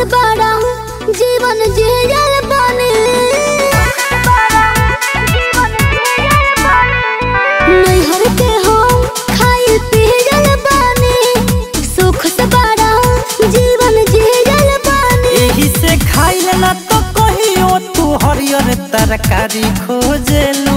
बड़ा जीवन जियल बानी नैहर के हम खाई पियल बानी सुख से बड़ा जीवन जियल बानी एही से खाइल ना तो कहियो तू हरियर तरकारी खोजेलू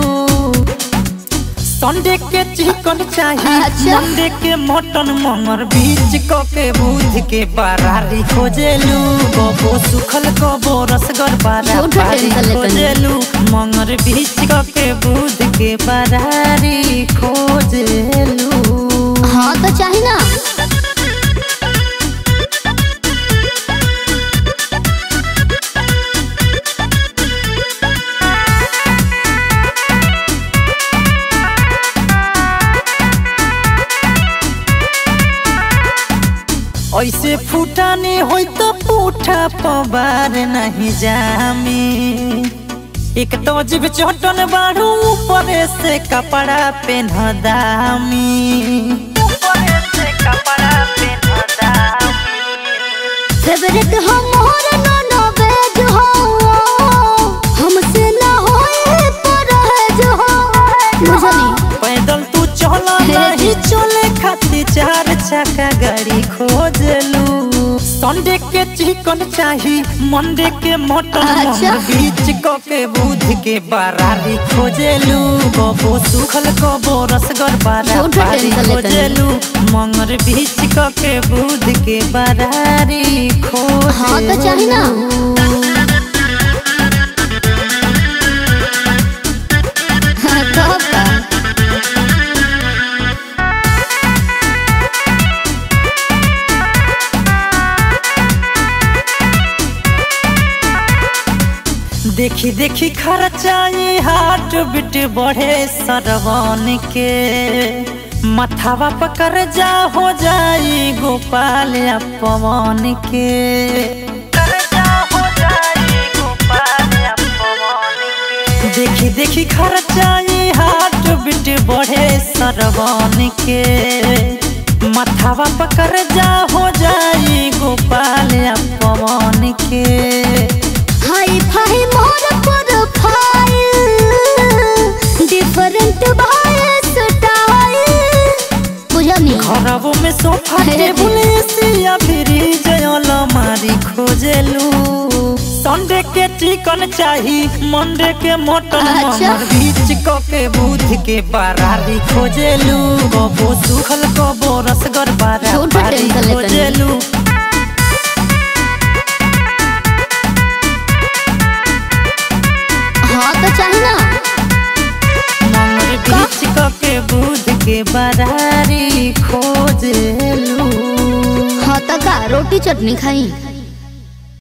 संडे के चिकन चाहिए अच्छा। मंडे के मटन मंगर बीच क के बुध के बरारी खोजेलू कबो सुखल कबो रसगर बारा झूठ बारी टेंशन लेतनी। खोजेलू मंगर बीच क के बुध के बरारी खोजेलू हाँ तो चाही ना ऐसे फूटाने होई तो पूठा पबार नहीं जामी एक तो जीव चटन बाड़ू ऊपर से कपड़ा पेन दामी ऊपर से कपड़ा पेन दामी फेवरेट हमर नोनो वेज हो हमसे ना होए परहेज हो बुझनी पैदल तू चला नहीं चले खातिर चार चक्का गाड़ी खोजलू संडे के चिकन चाही मंडे के मटन अच्छा। मंगर बीच क के बुध के बरारी खोजेलू कबो सुखल कबो रसगर बारा झूठ बारी टेंशन लेतनी। खोजेलू मंगर बीच क के बुध के बरारी खोजेलू हाँ तो चाही ना हाँ, तो का देखी देखी खर्चाई हाट बिट बढ़े सरवन के मथावा पकड़ जा हो जाई गोपाल या पवन के कर्जा हो जाई गोपाल या पवन के। देखी देखी खर्चाई हाट बिट बढ़े सरवन के मथावा पकड़ जा हो जाई गोपाल या पवन के हाई फाई मोर प्रोफाइल डिफरेंट भाई स्टाइल बुझनी खराबो में सोफा हे टेबुल एसिया फ्रिज अलमारी खोजेलू संडे के चिकन चाही मंडे के मटन अच्छा। मंगर बीच क के बुध के बरारी खोजेलू कबो सुखल कबो रसगर बारा झूठ बारी टेंशन लेतनी। खोजेलू हाँ तो चाही ना मंगर बीच क के बुध के बरारी खोजेलू हाँ तो का रोटी चटनी खाई